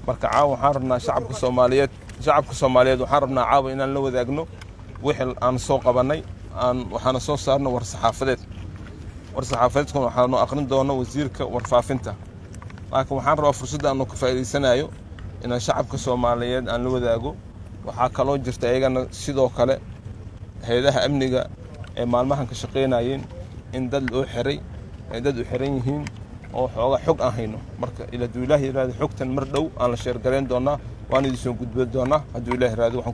marka caawa waxaan rabnaa shacabka soomaaliyeed shacabka soomaaliyeed waxaan rabnaa caawa inaan la wadaagno wixii aan soo qabannay aan waxaana soo saarno war saxaafadeed war saxaafadeedkuna waxaanu aqrin doono wasiirka warfaafinta laakiin waxaan rabaa fursadda aanu ka faa'iidaysanayo inaan shacabka soomaaliyeed aan la wadaago waxaa kaloo jirta iyagana sidoo kale hay-adaha amniga ee maalmahan ka shaqaynayeen in dad loo xiray ay dad u xiran yihiin oo xooga xog aan hayno marka ila hadduu ilaah yiraahdo xogtan mar dhow aan la sheergarayn doonaa waan idin soo gudbin doonaa hadduu ilaah yiraahdo